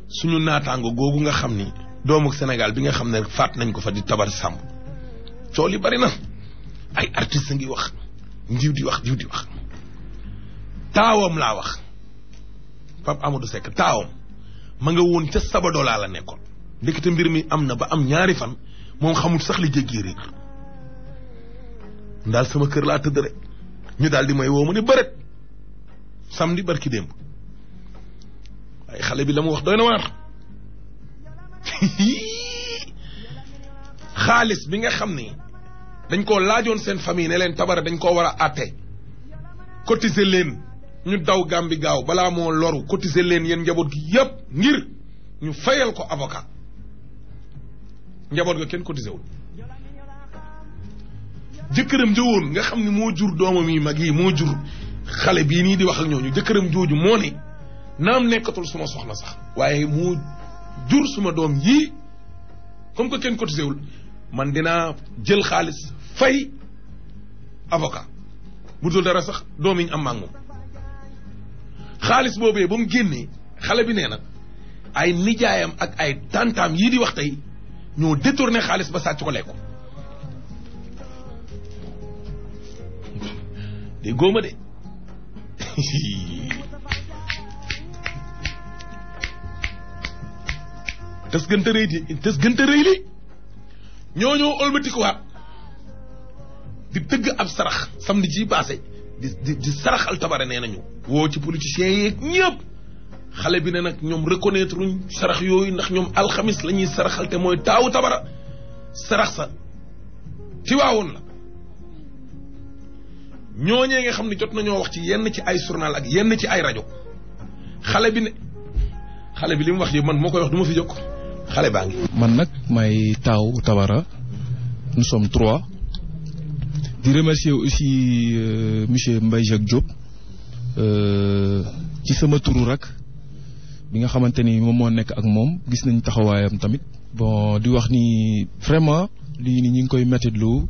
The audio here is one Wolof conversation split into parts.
suñu naataango googu nga xam ni doomu Sénégal bi nga xam ne faat nañ ko fa di tabar sàmb coow li bari na ay artistes ngi wax njiw di wax njiw di wax taawam laa wax Pape Amadou Seck taawam ma nga woon ca Sabadola la nekkoon ndekete mbir mi am na ba am ñaari fan moom xamul sax li jéggi réer daal sama kër laa tëdd rek ñu daal di may woo ma ne bëret samedi barki démb waaye xale bi la mu wax doy na waar xaalis bi nga xam ni dañ koo laajoon seen famille ne leen tabara dañ koo war a àtte cotiser leen ñu daw gàmbi gaaw balaa moo loru cotiser leen yéen njaboot gi yépp ngir ñu fayal ko avocat njaboot ga kenn cotiser wul jëkkëram jëwoon nga xam ni moo jur doomam yi mag yi moo jur xale bii nii di wax ak ñooñu jëkkëram jooju moo ne naam nekkatul suma soxna sax waaye moo jur suma doom yii comme que kenn cotisé wul man dinaa jël xaalis fay avocat bu dul dara sax doom yi ñu am maa moom xaalis boobee ba mu génnee xale bi nee na ay nijaayam ak ay tantaam yii di wax tey ñoo détourné xaalis ba sàcc ko lekk de góoma de tes gënta rëy di tes gënta rëy li ñoo ñoo ëlbatikuwaat di tëgg ab sarax samedi ji passé di di di saraxal tabare nee nañu woo ci politiciens yeeg ñëpp xale bi ne nag ñoom reconnaître uñ sarax yooyu ndax ñoom alxamis la ñuy saraxal te mooy taawu tabara sarax sa ci waawoon la ñooñee nga xam ne jot nañoo wax ci yenn ci ay journal ak yenn ci ay rajo xale bi ne xale bi li mu wax yi man moo koy wax du ma fi jóg xale baa ngi. man nag may taaw Tabara nous sommes trois di remercier aussi euh, monsieur Mbaye Jacques Diop euh, ci sama turu rak bi nga xamante ni moom moo nekk ak moom gis nañ taxawaayam tamit bon di wax ni vraiment lii ni ñi ngi koy mettitlu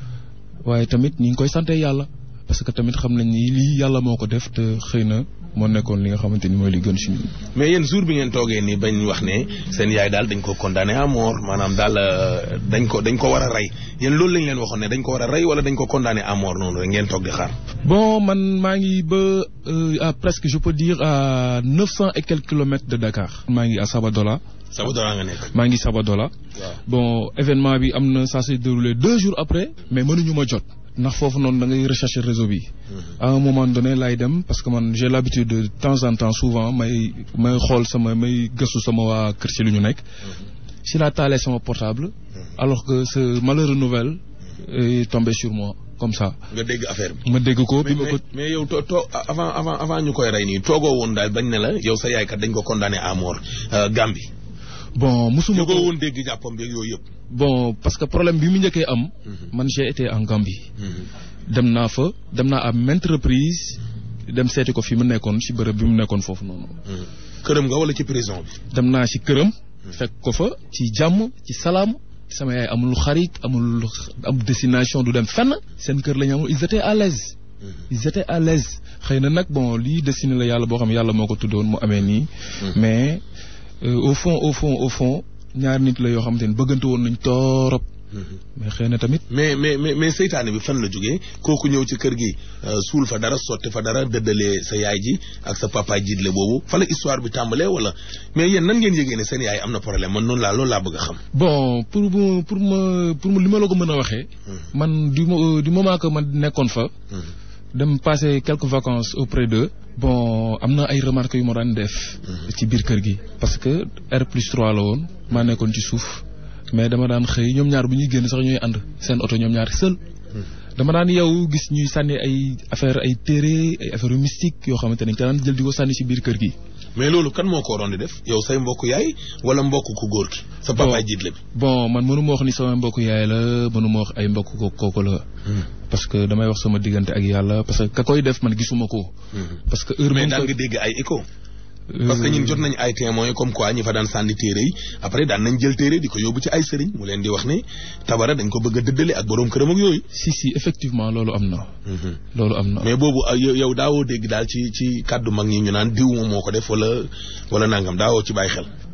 waaye tamit ñi ngi koy sante yàlla parce que tamit xam nañ ni lii yàlla moo ko def te xëy na moo nekkoon li nga xamante ni mooy li gën si ñun. mais yéen jour bi ngeen toogee nii bañ wax ne seen yaay daal dañ ko condamné à mort maanaam daal dañ ko dañ ko war a rey yéen loolu lañ leen waxoon ne dañ ko war a rey wala dañ ko condamné à mort noonu rek ngeen toog di xaar. bon man maa ngi ba à presque je peux dire à neuf cent et quelques kilomètres de Dakar. maa ngi à Sabadola. Sabadola nga nekk. maa ngi Sabadola. waaw bon événement bi am na ça s'est déroulé deux jours après. mais mënuñu ma jot. ndax foofu noonu da ngay rechercher réseau bi. à un moment donné laay dem parce que man j'ai l'habitude de temps en temps souvent may may xool sama may gëstu sama waa kër ci lu ñu nekk. si la taalee sama portable. alors que ce malheureux nouvelle est tombé sur moi comme ça. nga dégg affaire bi. ma dégg ko bi mais ma ko. mais yow to to avant avant avant ñu koy rey nii toogoo woon daal bañ ne la yow sa yaay kat dañ ko condamné à mort Gambie. bon musuma ñu ko ko woon dégg jàppam beeg yooyu yëpp. bon parce que problème bi mu njëkkee am. man j'ai été en Gambie. dem naa fa dem naa à maintes reprises dem seeti ko fi mu nekkoon ci bërëb bi mu nekkoon foofu noonu. këram nga wala ci prison bi. dem naa ci këram. fekk ko fa ci jàmm ci salaam. sama yaay amul xarit amul am destination du dem fenn. seen kër la ñu amul ils étaient à l'aise ils étaient à l'aise xëy na nag bon lii destiné la yàlla boo xam yàlla moo ko tuddoon mu amee nii. mais euh, au fond au fond au fond ñaar nit la yoo xamante ne bëggante woon nañ torop. mais xëy na tamit. mais mais mais mais seytaane bi fan la jógee kooku ñëw ci kër gi suul fa dara sotti fa dara dëddalee sa yaay ji ak sa papa jiitle boobu fa la histoire bi tàmbalee wala mais yéen nan ngeen yëgee ne seen yaay am na problème man noonu laa loolu laa bëgg a xam. bon pour mu pour ma pour mu li ma la ko mën a waxee. man du mo- du moment que man nekkoon fa. dem passer quelques vacances auprès d'eux. bon am na ay remarques yu ma daan def. ci biir kër gi. parce que R plus 3 la woon maa nekkoon ci suuf mais dama daan xëy ñoom ñaar bu ñuy génn sax ñooy ànd seen oto ñoom ñaar seul. dama daan yow gis ñuy sànni ay affaire ay téere ay affaire yu mystique yoo xamante ne dañ ko daan jël di ko sànni ci biir kër gi. mais loolu kan moo ko waroon di def yow say mbokk yaay wala mbokk ku góor ki. sa papa jiitle bi. bon man mënu ma wax ni sama mbokk yaay la mënu ma wax ay mbokk ko kooku la. parce que damay wax sama diggante ak yàlla parce que ka koy def man gisuma ko. parce que heure mais bu daan ko nga dégg ay écho. parce que ñun jot nañ ay témoins comme quoi ñi fa daan sànni téere yi après daan nañ jël téere di ko yóbbu ci ay sëriñ mu leen di wax ne tabara dañ ko bëgg a dëddale ak boroom këram ak yooyu. si si effectivement loolu am na. loolu am na. mais boobu ah, yow yow daawoo dégg daal ci ci kàddu mag ñi ñu naan diw moom moo ko def wala wala nangam daawoo ci bàyyi xel.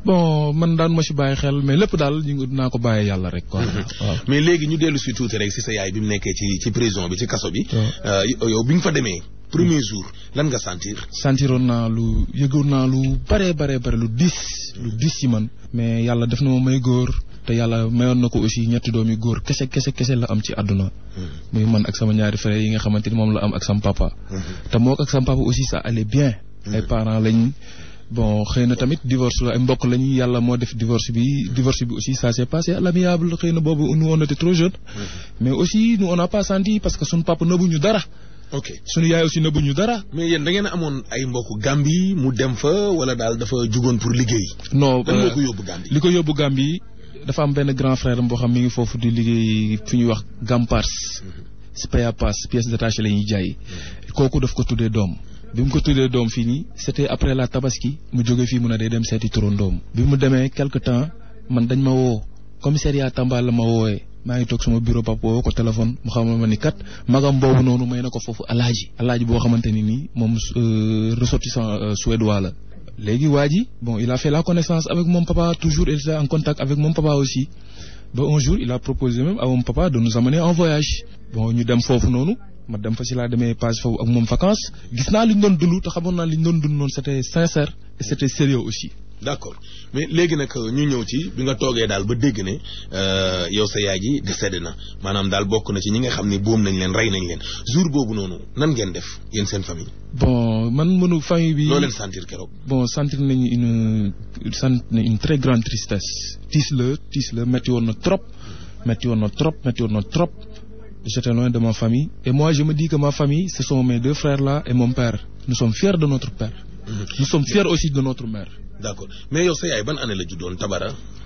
bon man daan ma si bàyyi xel mais lépp daal ñu ngi dinaa ko bàyyi yàlla rek quoi. waaw mais léegi ñu dellu si tuuti rek si sa yaay bi mu nekkee ci ci prison bi ci kaso bi. waaw. Euh, yow bi nga fa demee premier jour lan nga sentir. sentiroon naa lu yëgoon naa lu bare bare bare lu diis lu diis ci man mais yàlla def na ma may góor te yàlla mayoon na ko aussi ñetti doomi góor kese kese kese la am ci àdduna muy man ak sama ñaari frère yi nga xamante ni moom la am ak sama papa te moo ak sama papa aussi ça allait bien ay parents lañ bon xëy na tamit divorce la ay mbokk lañu yàlla moo def divorce bi divorce bi aussi ça s'est passé à l'amiable xëy na boobu nous on était trop jeunes mais aussi nous on n'a pas senti parce que suñu papa nëbbuñu dara ok suñu yaay aussi nëbbuñu dara mais yéen da ngeen a amoon ay mbokk Gambie mu dem fa wala daal dafa jugoon pour liggéey. non lan moo euh, ko yóbbu Gambie. li ko yóbbu Gambie dafa am benn grand frère am boo xam mi ngi foofu di liggéey fi ñuy wax Gampars spare pass pièces détachées la ñuy jaay kooku daf ko tuddee doom bi mu ko tuddee doom fii nii c'était après la tabaski mu jóge fii mu ne day dem seeti turandoom bi mu demee quelque temps man dañ ma woo commissariat Tamba la ma woowee maa ngi toog sama bureau papa woo ko téléphone mu xamal ma ni kat magam boobu noonu may na ko foofu alaaji alaaji boo xamante ni nii moom euh, ressortissant euh, suédois la léegi waa ji bon il a fait la connaissance avec mon papa toujours il était en contact avec mon papa aussi ba un jour il a proposé même à mon papa de nous amener en voyage bon ñu dem foofu noonu ma dem fa si laa demee page foofu ak moom vacances gis naa li ñu doon dund te xamoon naa li ñu doon dund noonu c'était sincère et c'était sérieux aussi d'accord mais léegi nag ñu ñëw ci bi nga toogee daal ba dégg ne euh, yow sa yaay ji décédé na maanaam daal bokk na ci ñi nga xam ne boom nañ leen rey nañ leen jour boobu noonu nan ngeen def yéen seen famille. bon man mënu famille bi loo leen sentir keroog. bon sentir nañu une sant une très grande tristesse tiis la tiis la metti woon na trop metti woon na trop metti woon na trop j'étais loin de ma famille et moi je me dis que ma famille ce sont mes deux frères là et mon père nous sommes fiers de notre père nous sommes fiers aussi de notre mère d'accord mais yow sa yaay ban année la juddoon Tabara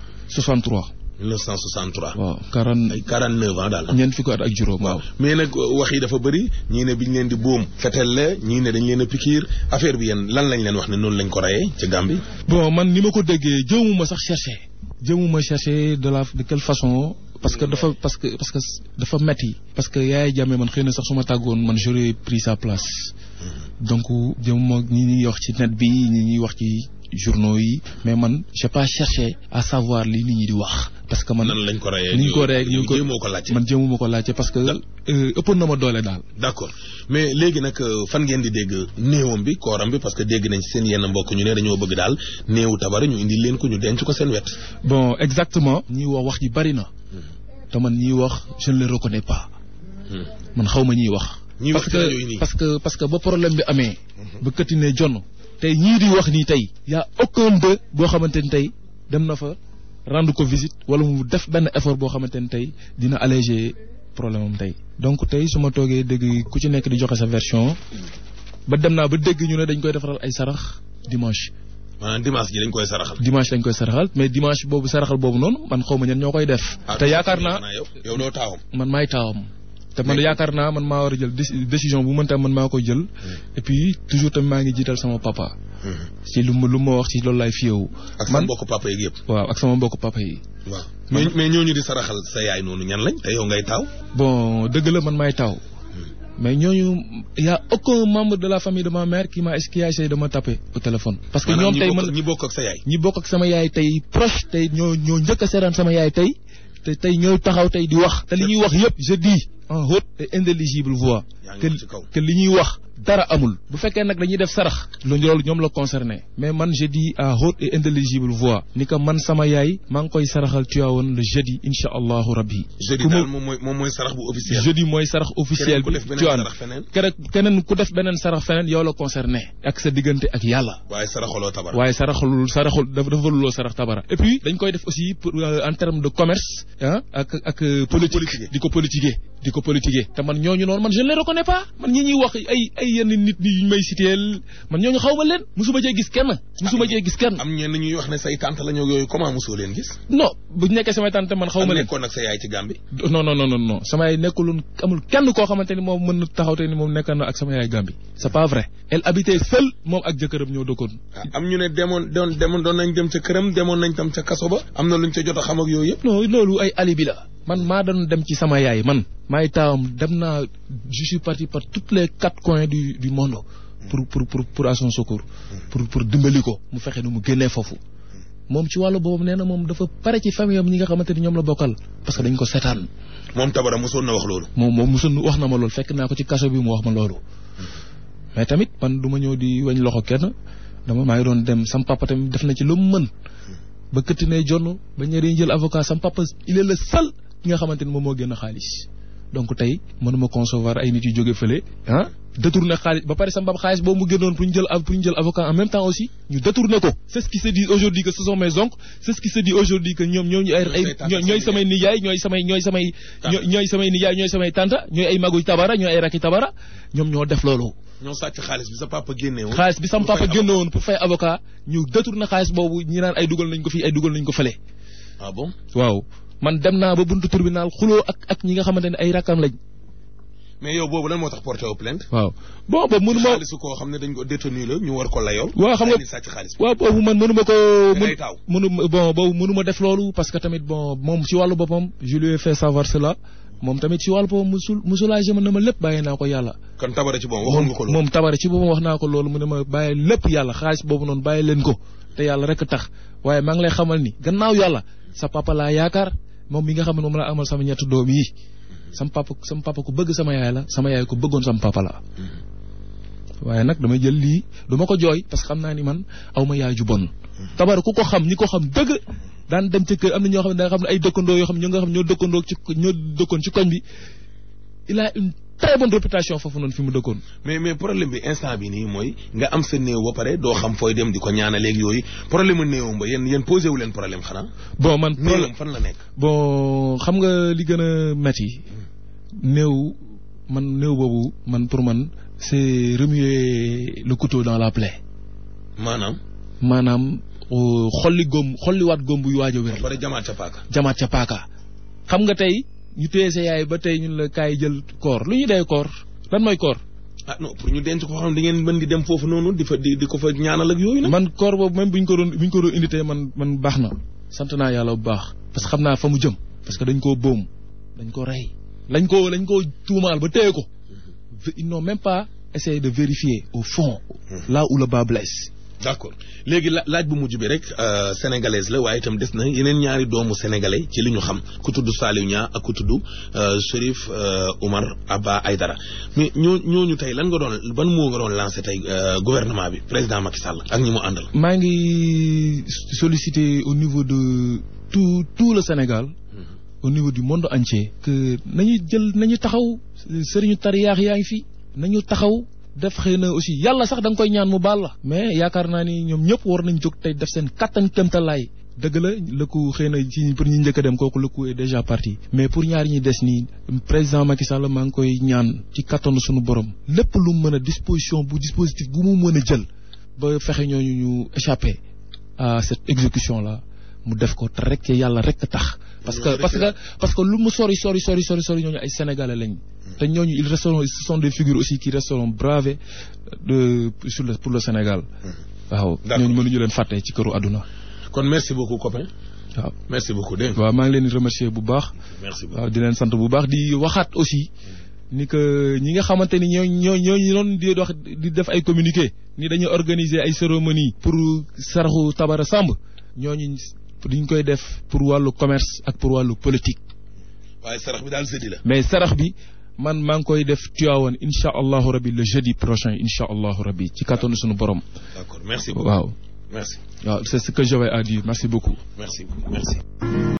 63 1963. waaw 40 ay 49 ans daal. ñeent fukki at ak juróom waaw mais nag wax yi dafa bëri ñii ne biñ leen di boom fetel la ñii ne dañ leen a pikiir affaire bi yéen lan lañ leen wax ne noonu lañ ko reyee ca Gambie. bon man ni ma ko déggee jëmuma sax chercher jëmuma chercher de la de quelle façon parce que dafa parce que parce que dafa metti parce que yaay jàmme man xëy na sax su ma tàggoon man j'aurais pris sa place donc jëmuma ñi ñuy wax ci net bi ñi ñuy wax ci journaux yi mais man j'ai pas cherché à savoir li nit ñi di wax parce que man nan lañ ko reyee ni ñu ko reyee yow ñu ko jéemoo ko laajte. man jëmuma ko laajte parce que euh, ëppoon na ma doole daal d'accord mais léegi nag euh, fan ngeen di dégg néewam bi kooram bi parce que dégg nañ ci seen yenn mbokk ñu ne dañoo bëgg daal néewu Tabara ñu indi leen ko ñu denc ko seen wet. bon exactement ñuy wax wax ji bari na te man ñiy wax je ne les reconnais pas man xaw ma ñiy wax ñiy wax parce ci rajo yi que nii. parce que parce que ba problème bi amee ba këtti ne jonn tey ñii di wax nii tey y a aucun d'eux boo xamante ni tey dem na fa rendre ko visite wala mu def benn effort boo xamante ni tey dina alléger problème am tey donc tey su ma toogee dégg ku ci nekk di joxe sa version ba dem naa ba dégg ñu ne dañ koy defaral ay sarax dimanche maanaam dimanche ji dañ koy saraxal. dimanche dañ koy saraxal mais dimanche boobu saraxal boobu noonu man xaw ma ñan ñoo koy def Ah, te yaakaar naa xanaa yow yow doo taawam. man maay taawam te man Mais- yaakaar naa man maa war a jël déci- décision bu mën tam man maa koy jël et puis toujours tamit maa ngi jiital sama papa ci lu ma lu ma wax ci loolu laay fiyewu ak sa man mbokk papa yeeg yëpp. waaw ak sama mbokk papa yi waaw mais mais ñooñu di saraxal sa yaay noonu ñan lañ te yow ngay taaw. bon dëgg la man maay taaw mais ñooñu y a aucun membre de la famille de ma mère qui m'a qui a essayé de me taper au téléphone parce que maanaam ñoom ñi tey bokk man ñi bokk ak sa yaay. ñi bokk ak sama yaay tey proche tey ñoo ñoo njëkk a seetaan sama yaay tey te tey ñooy taxaw tey di wax te li ñuy wax yëpp je dis en haute et intelligible voix yaa ngi que wax ci kaw. que li ñuy wax dara amul bu fekkee nag dañuy def sarax lu loolu ñoom la concerné mais man je dis à haute et intelligible voix ni que man sama yaay maa ngi koy saraxal Tivaouane le jeudi insha allahu rabbi jeudi ku ma- daal moom mooy moom mooy sarax bu officiel. jeudi mooy sarax officiel keneen ku bi def beneen Tivaouane sarax feneen. keneen keneen ku def beneen sarax feneen yow la concerné ak sa diggante ak yàlla waaye saraxaloo Tabara. waaye saraxul saraxul dafa dafa luloo sarax tabara et puis dañ koy def aussi pour euh, en terme de commerce ah ak ak euh, politique politiquer. di ko politiquer di ko politiquer te man ñooñu noonu man je ne les reconnais pas man ñi ñuy wax ay ay yenn nit ñi ñu may citeel man ñooñu xaw ma leen musuma cee gis kenn musuma cee gis kenn am ñenn ñuy wax ne say tante la ñoo yooyu comment mosoo leen gis. non bu nekkee samay tante man xaw am ma leen nekkoon ak sa yaay ci Gambie. non non non non non sama yaay nekkuloon amul kenn koo xamante ni moom mën na taxaw te ni moom nekk na ak sama yaay Gambie c'est pas vrai elle habitait seule moom ak jëkkëram ñoo dëkkoon ah am ñu ne demoon doon demoon doon nañ dem ca këram demoon nañ tam ca kaso ba am na luñ ca jot a xam ak yooyu yëpp. non loolu ay alibi la man maa doon dem ci sama yaay man maay taawam dem naa je suis parti par tous les quatre coins du du monde pour pour pour pour à son secours pour pour dimbali ko mu fexe nu mu génnee foofu moom ci wàllu boobu nee na moom dafa pare ci famille am ñi nga xamante ni ñoom la bokkal parce que dañ ko seetaan moom Tabara mosoon na wax loolu. moom moom mosoon wax na ma loolu fekk naa ko ci kaso bi mu wax ma loolu mais tamit man du ma ñëw di wañ loxo kenn dama maa ngi doon dem sam papa tamit def na ci lu mu mën ba këtti ne jonn ba ñëwee jël avocat sam papa il est le seul ki nga xamante ni moom moo génn xaalis donc tey mënuma concevoir ay nit yu jóge fële ah détourné xaalis ba pare sam papa xaalis boobu mu génnoon pour ñu jël pour ñu jël avocat en même temps aussi ñu détourné ko c'est ce qui se dit aujourd'hui que ce sont mes oncles c'est ce qui se dit aujourd'hui que ñoom ñooñu ay ay ñooy samay nijaay ñooy samay ñooy samay ñooy samay nijaay ñooy samay tanta ñooy ay maguy tabara ñooy ay rakki tabara ñoom ñoo def loolu ñoo sàcc xaalis bi sa papa génne woon. xaalis bi sam papa génne woon pour fay avocat ñu détourné xaalis boobu ñi naan ay dugal nañ ko fii ay dugal nañ ko fële. ah bon. waaw man dem naa ba buntu tribunal xuloo ak ak ñi nga xamante ne ay rakkam lañ. mais yow boobu lan moo tax porté wu plainte. waaw bon boobu mënu ma xaalisu koo xam ne dañ ko détenu la ñu war ko layool. waaw xam nga sàcc xaalis bi. waaw boobu man mënu ma ko. ngay taw mënu bon boobu mënu ma def loolu parce que tamit bon moom ci wàllu boppam je lui ai fait savoir cela moom tamit ci wàllu boppam musul musulagé ma ne ma lépp bàyyi naa ko yàlla. kon tabara ci boppam waxoon nga ko loolu. moom tabara ci boppam wax naa ko loolu mu ne ma bàyyi lépp yàlla xaalis boobu noonu bàyyi leen ko te yàlla rek tax waaye maa ngi lay xamal ni gannaaw yàlla sa papa laa yaakaar moom mi nga xam ne moom laa amal sama ñetti doom yi sama papa sama papa ku bëgg sama yaay la sama yaay ku bëggoon sama papa la. waaye nag damay jël lii du ma ko jooy parce que xam naa ni man aw ma yaay ju bon. tabara ku ko xam ñi ko xam dëgg daan dem ci kër am na ñoo xam ne da nga xam ne ay dëkkandoo yoo xam ne ñoo nga xam ñoo dëkkandoo ci ñoo dëkkoon ci koñ bi il a une très bonne réputation foofu noonu fi mu dëkkoon. mais mais problème bi instant bi nii mooy nga am sa néew ba pare doo xam fooy dem di ko ñaanaleeg yooyu problème mu néewam ba yéen yéen posé wu leen problème xanaa. bon man néewam fan la nekk. bon xam nga li gën a metti néew man néew boobu man pour man c'est remuer le couteau dans la plaie. maanaam. maanaam xolli góom xolliwaat góom buy waaj a wér. ba pare jamaat ca paaka. jamaat ca paaka. xam nga tey ñu téye sa yaay ba tey ñun la kaay jël koor lu ñuy dee koor lan mooy koor. ah non pour ñu denc ko xam da ngeen mën di dem foofu noonu di fa di di ko fa ñaanal ak yooyu nag. man koor boobu même bu ñu ko doon bu ñu ko doon indi tey man man baax na. sant naa yàlla bu baax. parce que xam naa fa mu jëm. parce que dañ koo boom dañ ko rey. lañ ko lañ ko tuumaal ba téye ko. ils n'ont même pas essayé de vérifier au fond. là où le bas blesse. d'accord léegi la laaj bu mujj bi rek sénégalaise la waaye itam des na yeneen ñaari doomu sénégalais ci li ñu xam ku tudd Saliou Niang ak ku tudd Chérif Oumar Abba Aïdara mais ñoo ñooñu tey lan nga doon ban moo nga doon lancé tey gouvernement bi président Macky Sall ak ñi mu àndal. maa ngi solliciter au niveau de tout tout le Sénégal. au niveau du monde entier. que nañu jël nañu taxaw sëriñu tariyaax yaa ngi fi nañu taxaw. def xëy na aussi yàlla sax da nga koy ñaan mu baal la. mais yaakaar naa ni ñoom ñëpp war nañ jóg tey def seen kattan kéemtalaay. dëgg la lëkku xëy na ci pour ñu njëkk a dem kooku lëkku est déjà parti. mais pour ñaari ñi des nii président Macky Sall maa ngi koy ñaan ci kattanu suñu borom. lépp lu mën a disposition bu dispositif bu mu mën a jël. ba fexe ñooñu ñu échapper à cette exécution là mu def ko te rek yàlla rek tax. parce que parce que parce que lu mu sori sori sori sori sori ñooñu ay sénégalais lañ. te ñooñu ils resteront ce sont des figures aussi qui resteront bravées de sur le pour le Sénégal. waaw ñooñu mënuñu leen fàtte ci këru àdduna. kon merci beaucoup copain. waaw merci beaucoup dégg waaw maa ngi leen di remercier bu baax. merci beaucoup waaw di leen sant bu baax di waxaat aussi ni que ñi nga xamante ni ñoo ñoo ñooñu doon di wax di def ay communiqué ni dañuy organiser ay cérémonie pour saraxu Tabara Samb ñooñu duñ koy def pour wàllu commerce ak pour wàllu politique. waaye sarax bi daal jeudi la. mais sarax bi man maa ngi koy def Tivaouane incha allahu rabi le jeudi prochain incha allahu rabi ci kattanu suñu borom. d'accord merci beaucoup waaw. merci. waaw c'est ce que j'avais à dire merci beaucoup. merci merci.